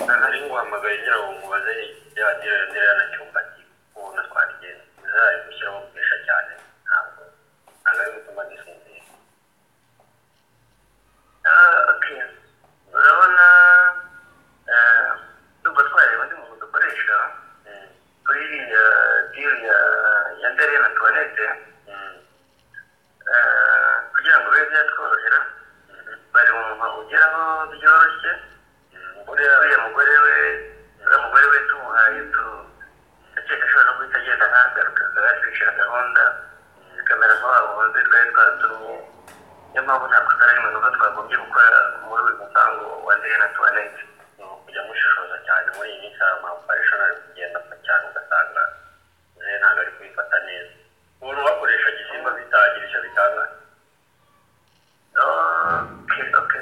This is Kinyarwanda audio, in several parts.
nguhamagaye ngira ngo mubaze ya dira dira na cyumba ubona twabigenza bizayi gushyiraho kuresha cyane ntabwo ntabwo ari gutuma gisinzira urabona ndumva twareba undi muntu dukoresha kuri iriya diri ya ya ndere na tuwanete kugira ngo bibe byatworohera bari mu muha ugeraho byoroshye uriya mugore we uriya mugore we tumuhaye tu ndakeka ashobora no guhita agenda ahagaruka akaba yatwishyura gahunda kamera nk'abo bunzi twari twatumye niyo mpamvu ntabwo atari ari mu twagombye gukora muri uyu musango wa ndere na tuwanete ni ukujya mushishoza cyane muri iyi minsi hari amakoresha ari kugenda cyane ugasanga rero ntabwo ari kubifata neza umuntu bakoresha igisimba bitagira icyo bitanga oke oke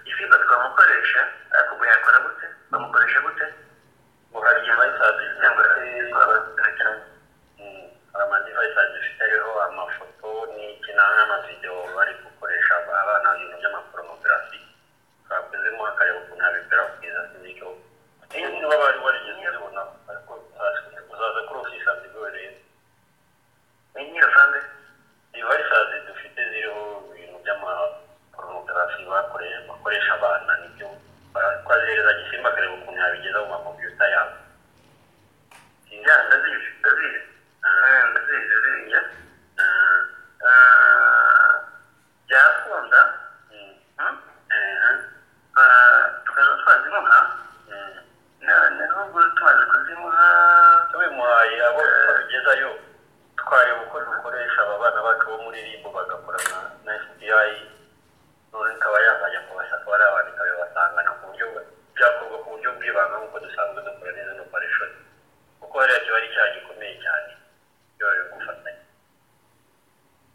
isimba twamukoresha ariko ubwo yakora gute bamukoresha gute ngo hari igihe bayisaziye cyangwa se twabazirikana hari amadivayisi afiteho amafoto n'iki n'amavidewo bari gukoresha abana ibintu by'amaporomografi twakozemo hakareba ukuntu habikora kugeza ku buryo niba bari barigeze babona ariko uzaza kuri ofisi abiguwe rero ni nk'iyo sande divayisi dufite ziriho ibintu by'amaporomografi bakoresha bakoresha abana nibyo twazihereza gisimba akareba ukuntu yabigeza mu makompiyuta yabo ya ndazizi ndazizi ndazizi ziriya byakunda tukaba twazimuha n'ubwo tumaze kuzimuha tubimuhaye abo tubigezayo twareba uko dukoresha aba bana bacu bo muri rimbo bagakora na fbi none ikaba yazajya kubashaka bari abantu ikabibasangana ku buryo byakorwa ku buryo bw'ibanga nk'uko dusanzwe dukora neza no parishoni kuko hariya kiba ari icyaha gikomeye cyane iyo bari gufatanya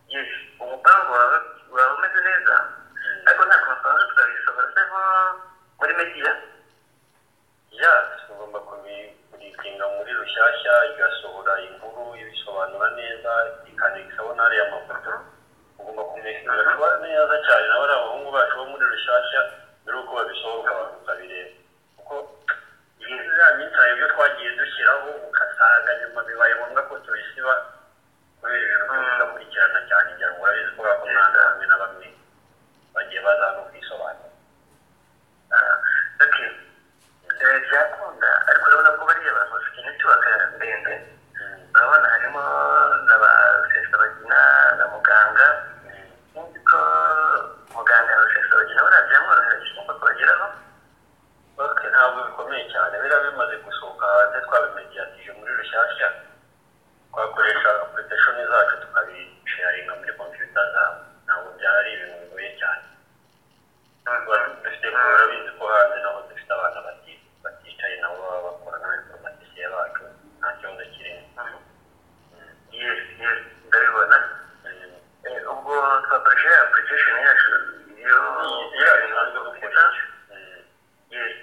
yes umupangu wawe waba umeze neza ariko nta kuntu twaza tukabisohora se nko muri mediya ya tugomba kubipinga muri rushyashya igasohora inkuru ibisobanura neza ikandikaho n'ariya mafoto ugomba kumenyesha neza cyane nawe ari abahungu bacu bo muri rushyashya mbere y'uko babisohoka ukabireba kuko ya minsi hari ibyo twagiye dushyiraho ugasanga nyuma bibaye ngombwa ko tubisiba kubera ibintu tudakurikirana cyane igihe ngo urabizi ko bakomanga bamwe na bamwe bagiye baza no kwisobanura okay byakunda ariko urabona ko bariya abantu bafite netiwaka ndende urabona harimo na ba rusesabagina na muganga nzi ko muganga na rusesabagina buriya byamworohera cyangwa kubageraho ok ntabwo bikomeye cyane biriya bimaze gusohoka hanze twabimediyatije muri rushyashya twakoresha apurikashoni zacu tukabisharinga muri kompiyuta zabo ntabwo byari ibintu bigoye cyane dufite kubera bizi ko hanze naho dufite abana bati- baticaye nabo baba bakora n'abainformatisiye bacu nta kibazo kirimo yes yes ndabibona Eh, ubwo twakoresha ya application yacu iyo iyo bisanzwe gukora yes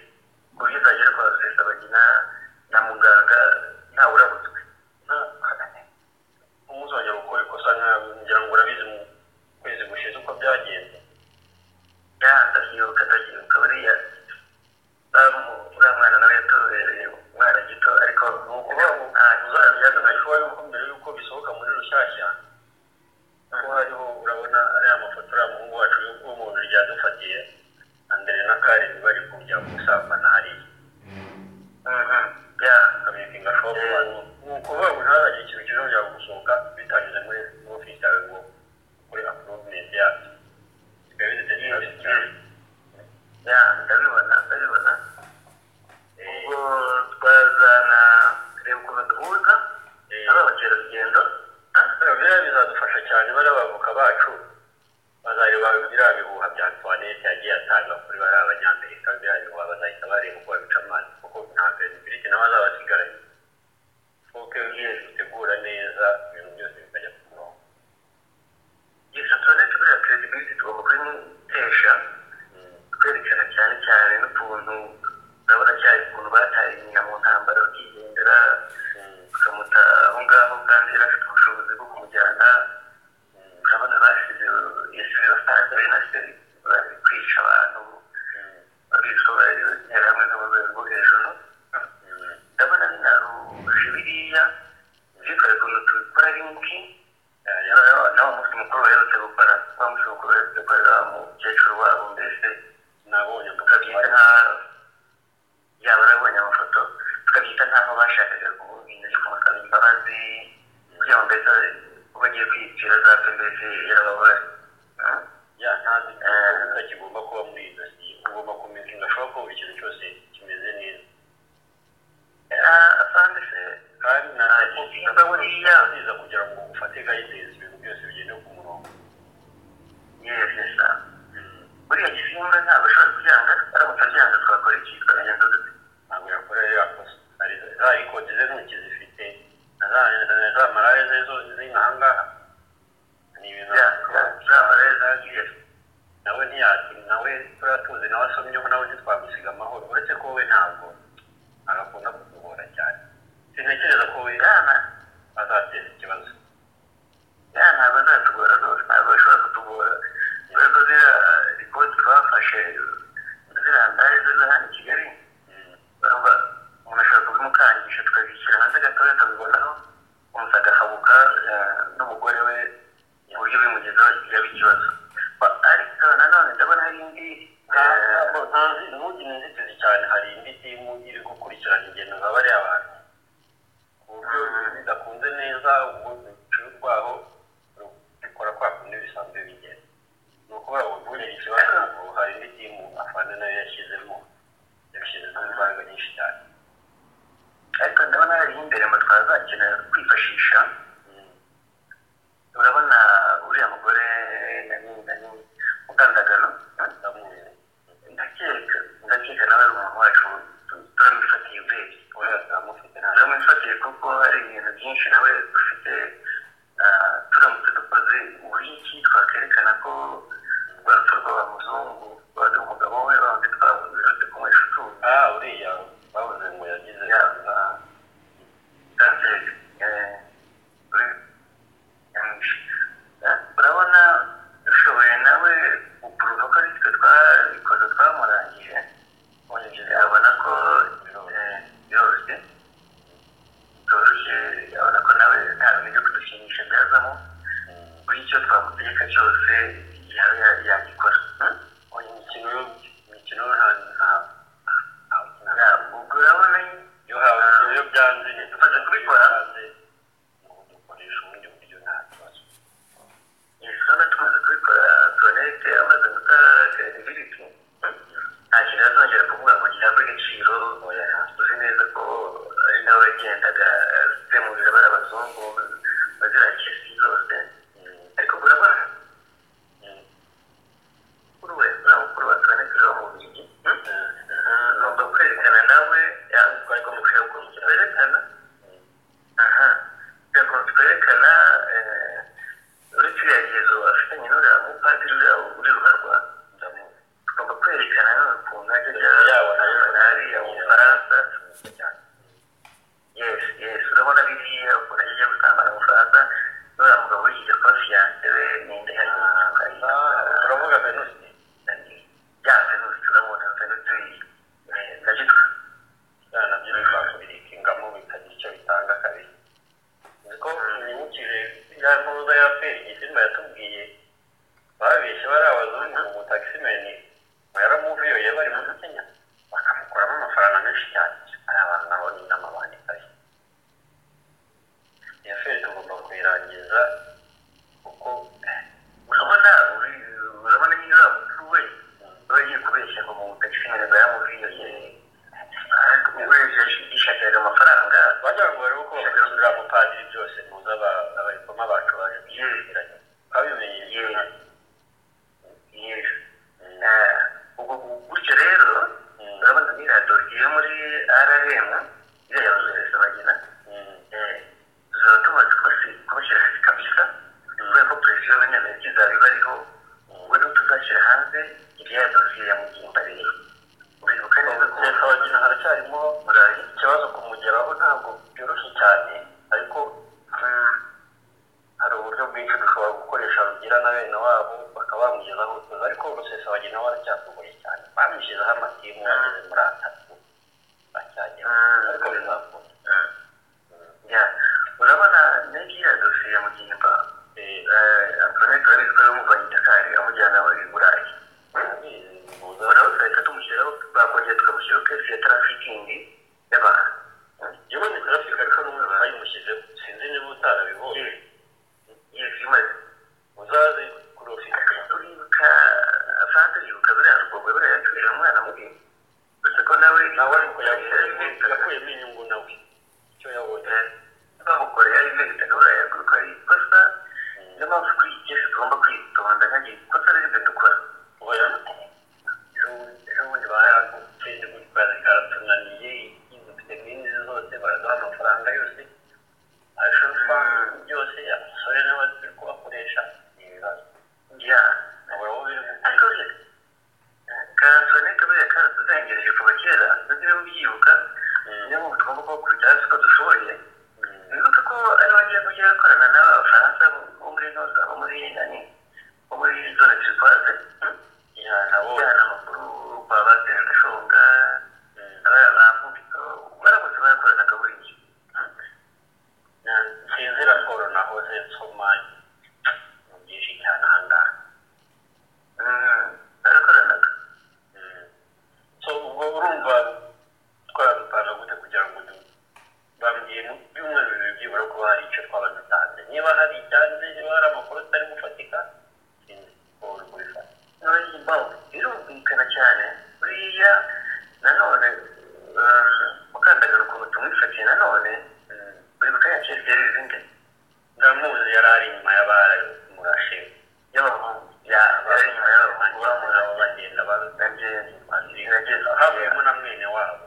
ku buryo izagera kwa rusesabagina na muganga ntawurabutswe umuzongera gukora ikosa nka- ngira ngo urabizi mu kwezi gushize uko byagenze yandahibuka ndahibuka buriya bamu- uriya mwana nawe yatubereye umwana gito ariko ni ukuvuga ngo uzajya shuwa yuko mbere y'uko bisohoka muri rushyashya ko hariho urabona ariya mafoto uriya muhungu wacu wo mu birya yadufatiye andere na karindwi bari kujya gusambana hariya ya akabipinga shopu ni ukuvuga ngo ntazagire ikintu kizongera gusohoka bitanyuze muri ofisi yawe ngo kuri apuruvumenti yacu bikaba bidategereje cyane ya ndabibona ndabibona ubwo twazana reba ukuntu duhuza Eh. aba bakerarugendo ah, biriya bizadufasha cyane bariya bavoka bacu bazareba biriya bihuha bya antoinette yagiye atanga kuri bariya abanyamerika biriya bihuha bazahita bareba uko babica amazi kuko nta credibility nawe azaba asigaranye foke iyo dutegura neza ibintu byose bikajya ku murongo gusa tuwarete buriya credibility tugomba kubimutesha twerekana cyane cyane n'utuntu urabona cyane ukuntu bataye nyina mu ntambara bakigendera tukamuta aho ngaho kandi yari afite ubushobozi bwo kumujyana urabona basize yasize basanze ari nase bari kwica abantu babisobanurira hamwe n'abarwayi bo hejuru bashakaga kuvuga ibintu ariko basaba imbabazi kugira ngo mbese bagiye kwiyicira zapfe mbese yarababaye ya nta gituza kigomba kuba muri izo si ugomba kumenya udashobora kuba buri kintu cyose kimeze neza asanga se kandi nta Ah, nimba buriya nziza kugira ngo ufate guidance ibintu byose bigende ku murongo yevye sa buriya gisimba ntabwo ashobora kubyanga aramutse abyanga twakora iki tukamenya dute ntabwo yakora rero yakoze hari za rikodi ze ntoki zifite na za na za marare ze zo ziri ahangaha ni ibintu zamareza yevye nawe ntiyati nawe turiya tuzi nawe asomyeho nawe ntitwagusiga amahoro uretse ko we ntabwo agakunda kutugora cyane sintekereza ko we yana azateza ikibazo ya ntabwo azatugora rwose ntabwo bashobora kutugora kubera ko ziriya rikodi twafashe ziriya ndaya zo zo hano i kigali Mm. barumva umuntu ashobora kubimukangisha tukabishyira hanze gatoya akabibonaho umusaka agahabuka eh, n'umugore we uburyo bimugezaho kiraba ikibazo Ba- ariko nanone ndabona hari indi eh, ntabwo ntazi ntugi ni inzitizi cyane hari indi timu iri gukurikirana ingendo za bariya bantu ku buryo bidakunze neza ubucuruzi rwaho rukora kwa kundi bisanzwe bigenda ni ukuvuga ngo ntugire ikibazo ngo hari indi timu afande nayo yashyizemo yabishyizemo imbaraga nyinshi cyane ariko ndabona hari imbere mu twazakenera kwifashisha urabona uriya mugore nani nani mukandagano ndamuzi ndakeka ndakeka nawe ari umuntu wacu tu- turamufatiye urebye oya ndamufite nta turamufatiye kuko hari ibintu byinshi nawe ufite ah, turamutse dukoze uburyo iki twakwerekana ko rwa rupfu rw'aba muzungu rwari umugabo we bandi twabuze bate kumuhesha utuzi ah uriya bavuze ngo yagize Ya. na- kanseri eh, uri- nyamwinshi. Eh, urabona dushoboye nawe gupuruva ko aritwe twabikoze twamurangije wanyinjiza abona ko eh, byoroshye byoroshye abona ko nawe nta bintu byo kudushimisha byazamo Mm. buri icyo twamutegeka cyose ya- yagikora Hmm? Oya, imikino yo imikino yo nta nta- nta Ya, ubwo urabona iyo hawe iyo byanze Dufasha kubikora. dukoresha ubundi buryo nta kibazo isana tumaze kubikora sonete amaze guta credibility nta kintu azongera kuvuga ngo gihabwe agaciro oya, tuzi neza ko ari nawe wagendaga zemurira bari abazungu bazira kesi zose ariko urabona kuri we nta mukuru wa sonete uba mu bubiligi ugomba kwerekana nawe twari ko mukwiye gukurikira werekana aha reka twerekana eh, uretse iriya gezo afitanye n'uriya mupadiri uriya uri ruharwa ndamuzi tugomba kwerekana none ukuntu ajya ajya Yaba nawe ariya mu bufaransa yes yes urabona biriya ukuntu ajya ajya gutambara mu bufaransa n'uriya mugabo wigeze kuba fiyanse we ninde hariya turavuga venusi ya venusi turabona venusi eh, nabyo tu- byana nabyo bikakubirika ingamo bikagira icyo bitanga kabiri niko mwibukije ya ntuza ya feri igisimba yatubwiye babeshye bari abazungu mu takisimeni yaramuviyoye bari muri kenya bakamukuramo amafaranga menshi cyane ari abantu nabo ni n'amabandi kare iyo feri tugomba kuyirangiza kuko urabona urabona nyine uriya mukuru we aba agiye kubeshya ngo mu taxi ntabwo yamubwiye ariko we yishakiraga amafaranga wagira ngo bari gukora uriya mupadiri byose ntuza aba- abarikoma bacu baje kwishyikiranya babimenye yewe yewe yewe Eh, ubwo gutyo rero urabona nyine dosiye muri rm iriya yabazohereza bagina tuzaba tumaze kubashyira hasi kabisa kubera ko perezida w'abanyamerika izaba iba ariho ubwo niho tuzashyira hanze iriya dosiye ya mugimba rero uribuka neza ko leta bagina haracyarimo murayi ikibazo kumugeraho ntabwo byoroshye cyane ariko hari uburyo bwinshi dushobora gukoresha rugira na bene wabo bakaba bamugezaho ubutuza ariko rusesa bagina we aracyatugoye cyane bamushyizeho amatimu yageze muri atatu acyagera ariko bizakunda Ya, urabona n'iriya dosiye ya mugimba antonete wari utwaye umuvanye dakari amujyana i burayi yewe noneho tugahita tumushyiraho bakongera tukamushyiraho kesi ya tarafikingi y'abantu ni inyungu nawe icyo yabonye bamukoreye ari ibyo bita gahora yaguruka ari ikosa niyo mpamvu twigeze tugomba kwitonda nkagira ikosa riri byo dukora ubona ejo bundi baratsinze kuri kazi karatunaniye dufite bwinshi zose baraduha amafaranga yose ashobora byose abasore n'abari kubakoresha ni ibibazo ya nkabura wowe ariko se kasone kabiriya karatuzengereje kuva kera ndetse niba ubyibuka niyo mpamvu tugomba kubakurikirana uko dushoboye bibuka ko ari bagiye kujya bakorana n'abafaransa bo muri noza bo muri nani bo muri zone turipaze nabo abana amakuru baba batera gashonga abana bamubiso baramutse barakorana kaburiya sinzi raporo nahoze nsoma ni byinshi cyane ahangaha barakoranaga so ubwo urumva twabipanga gute kugira ngo du- bambwiye mu byumweru bibiri byibura kuba hari icyo twaba dutanze niba hari icyanze niba hari amakuru atari gufatika sinzi uko uri kubifata noneho impamvu birumvikana cyane buriya nanone eh, mukandagara ukuntu tumwifatiye nanone buri gutanga kiyateri izindi ndamuzi yari ari inyuma y'abamurashe y'abahungu yari inyuma y'abahungu bamuri abo bagenda nanjye bazigeza havuyemo na mwene wabo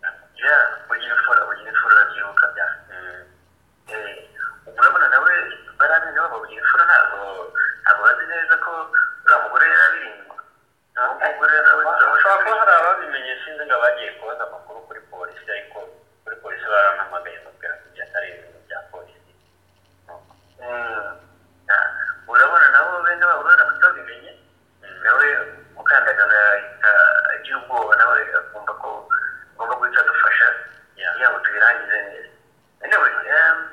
ya ugira imfura ugira imfura urabyibuka bya Mm. Eh, urabona nawe bariya bene wabo ugira imfura ntabwo ntabwo bazi neza ko uriya mugore yari ari inyuma nawe umugore nawe ushobora kuba hari ababimenye sinzi ngo abagiye kubaza amakuru kuri polisi ariko kuri polisi barampamagaye babwira ko ibyo atari ibintu bya polisi urabona nabo bene wabo baramutse babimenye nawe mukandagana ahita agira ubwoba nawe akumva ko agomba guhita adufasha yaba tubirangize neza anyway um,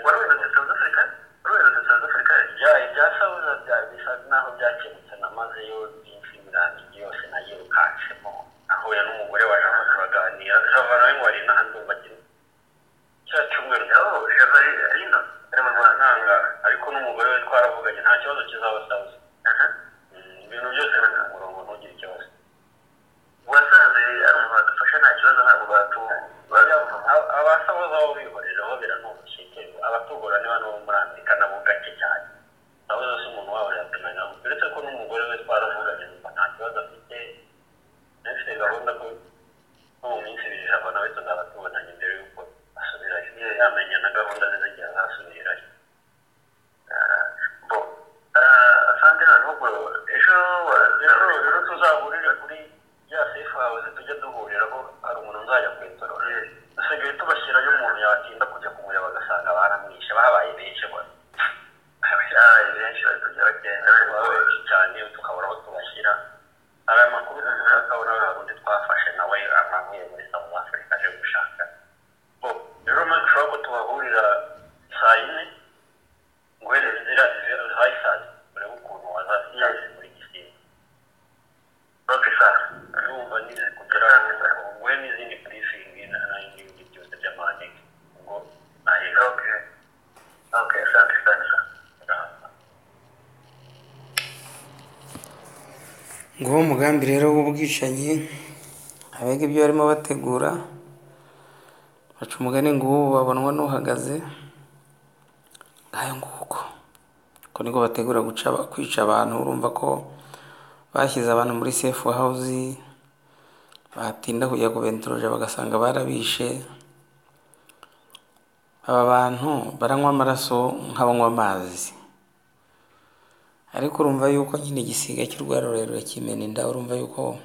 wari uherutse south africa wari uherutse south africa ibya ibya sawuza bya bisa naho byakemutse namazeyo byinshi birangiye yose nayirukansemo nahuye n'umugore wa jama turaganira jama nawe ngo ari n'ahandi umva kiri cya cyumweru yaba java ari ino ari mu rwanda nanga ariko n'umugore we twaravuganye nta kibazo kizaba sawuza Aha. Mm, ibintu byose biri ku murongo ntugire ikibazo wasanze ari umuntu wadufasha nta kibazo ntabwo batu bazamuha abasaboza bo bihorera bo biranoroshye cyane abatugura niba n'uwo muri afurika nabo gake cyane abo zose umuntu wabo yapimanya uretse ko n'umugore we twaravuganye numva nta kibazo afite ndetse gahunda ko no mu minsi ibiri ijambo nawe tuzaba tubonanye mbere y'uko asubirayo yamenya na gahunda ze z'igihe azasubirayo bo asanga noneho ubwo ejo rero wazero rero tuzahurire kuri ya sefu hawuze tujye duhuriraho hari umuntu nzajya kwetorora dusigaye tubashyirayo umuntu yatinda kujya kumureba bagasanga baramwishe babaye benshi bose abayi benshi bari kujya bagenda bari Abantu kuba benshi cyane tukabura aho tubashyira hari amakuru duhura akabona hari undi twafashe nawe amavuye muri South Africa aje gushaka bo rero maze ushobora ko tubahurira saa yine nguhereze inzira hayisazi urebe ukuntu wazasiyaje muri gisimba bakisa urumva nize kugira ngo nguhe n'izindi briefing na- n'ibindi byose by'amaneke ngo nahera ok ok asante sana nguwo umugambi rero w'ubwicanyi abiga ibyo barimo bategura baca umugani ngo ubu babonwa n'uhagaze ngayo nguko uko niko bategura guca kwica abantu urumva ko bashyize abantu muri sefu hawuzi batinda kujya kubentoroja bagasanga barabishe aba bantu baranywa amaraso nk'abanywa amazi ariko urumva yuko nyine igisiga cy'urwa rurerure kimena inda urumva yuko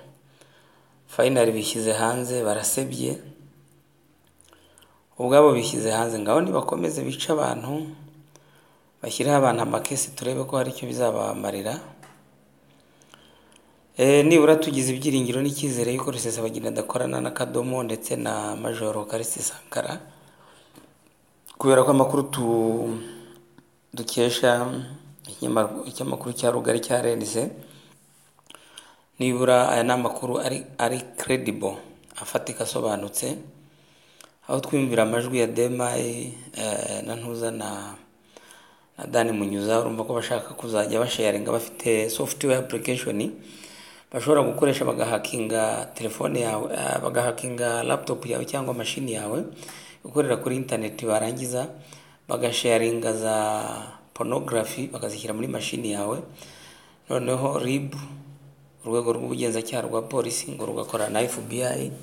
fayinali bishyize hanze barasebye ubwabo bishyize hanze ngaho nibakomeze bice abantu bashyireho abantu amakesi turebe ko hari icyo bizabamarira e, nibura tugize ibyiringiro n'icyizere yuko rusesabagina adakorana n'akadomo ndetse na majoro karisiti sankara kubera ko amakuru tu dukesha ikinyamakuru- ikinyamakuru cya rugari cyarenze nibura aya ni amakuru ari ari credible afatika asobanutse aho twiyumvira amajwi ya demayi eh, na ntuza na na dani munyuza urumva ko bashaka kuzajya basharinga bafite software application bashobora gukoresha bagahakinga telefone yawe ah, bagahakinga laptop yawe cyangwa mashini yawe gukorera kuri interineti barangiza bagasharinga za porunogarafi bakazishyira muri mashini yawe noneho ribu urwego rw'ubugenzacyaha rwa polisi ngo rugakora na fbi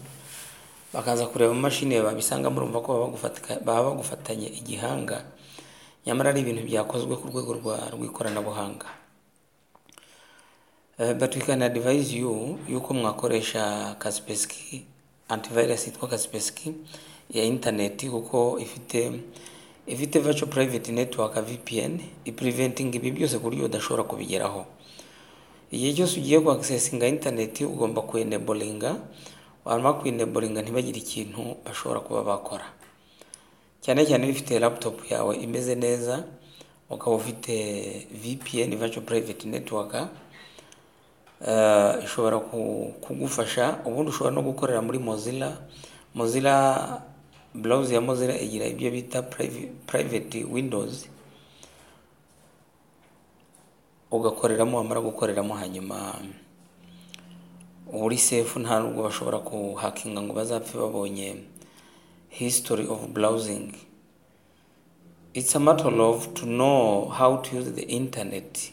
bakaza kureba mu mashini yawe babisanga murumva ko baba bagufata- baba bagufatanye igihanga nyamara ari ibintu byakozwe ku rwego rwa- rw'ikoranabuhanga Eh, but we can advise you yuko mwakoresha kaspersky antivirus yitwa kaspersky ya interineti kuko ifite ifite virtual private network vpn ipreventing ibi byose ku buryo udashobora kubigeraho igihe cyose ugiye kuaccessinga interineti ugomba kuenebolinga wamara kuenebolinga ntibagire ikintu bashobora kuba bakora cyane cyane iyo ufite laptop yawe imeze neza ukaba ufite vpn virtual private network eh, ishobora ku- kugufasha ubundi ushobora no gukorera muri mozilla mozilla browser ya mozilla igira ibyo bita privi- private windows ugakoreramo wamara gukoreramo hanyuma uba uri sefu nta nubwo bashobora kuhakinga ngo bazapfe babonye history of browsing it's a matter of to know how to use the internet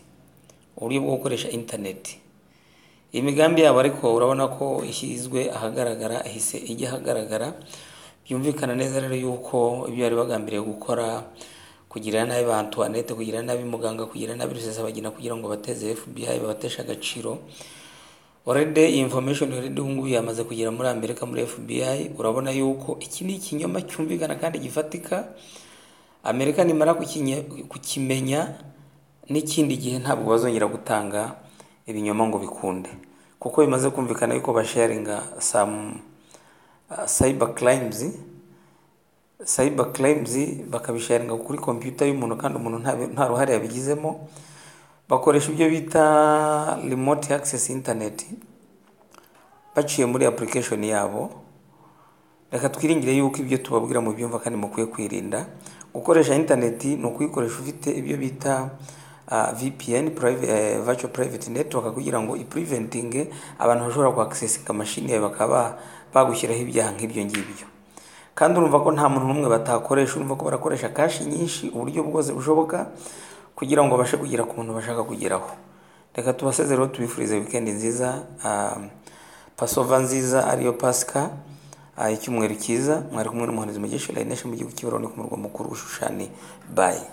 uburyo bwo gukoresha internet imigambi yabo ariko urabona ko ishyizwe ahagaragara ihise ijya ahagaragara byumvikana neza rero yuko ibyo bari bagambiriye gukora kugirira nabi ba Antoinette kugirira nabi muganga kugirira nabi rusesabagina kugira ngo bateze FBI babateshe agaciro already iyi information already ubu ngubu yamaze kugera muri Amerika muri FBI urabona yuko iki ni ikinyoma cyumvikana kandi gifatika Amerika nimara kukinye- kukimenya n'ikindi gihe ntabwo bazongera gutanga ibinyoma ngo bikunde kuko bimaze kumvikana yuko basharinga some uh, cyber crimes cyber crimes bakabisharinga kuri kompiyuta y'umuntu kandi umuntu nta- nta ruhare yabigizemo bakoresha ibyo bita remote access internet baciye muri application yabo reka twiringire yuko ibyo tubabwira mu byumva kandi mukwiye kwirinda gukoresha interineti ni ukuyikoresha ufite ibyo bita ah, VPN private, eh, virtual private network kugira ngo ipuriventinge abantu bashobora kuakisesinga mashini yawe bakaba bagushyiraho ibyaha nk'ibyo ngibyo kandi urumva ko nta muntu n'umwe batakoresha urumva ko barakoresha kashi nyinshi uburyo bwose bushoboka kugira ngo babashe kugera ku muntu bashaka kugeraho reka tubasezereho tubifurize wikendi nziza ah, pasova nziza ariyo pasika Ah, icyumweru cyiza mwari kumwe n'umuhanzi mugesha layinesha mu gihugu cy'uburundi ku murwa mukuru ushushani bayi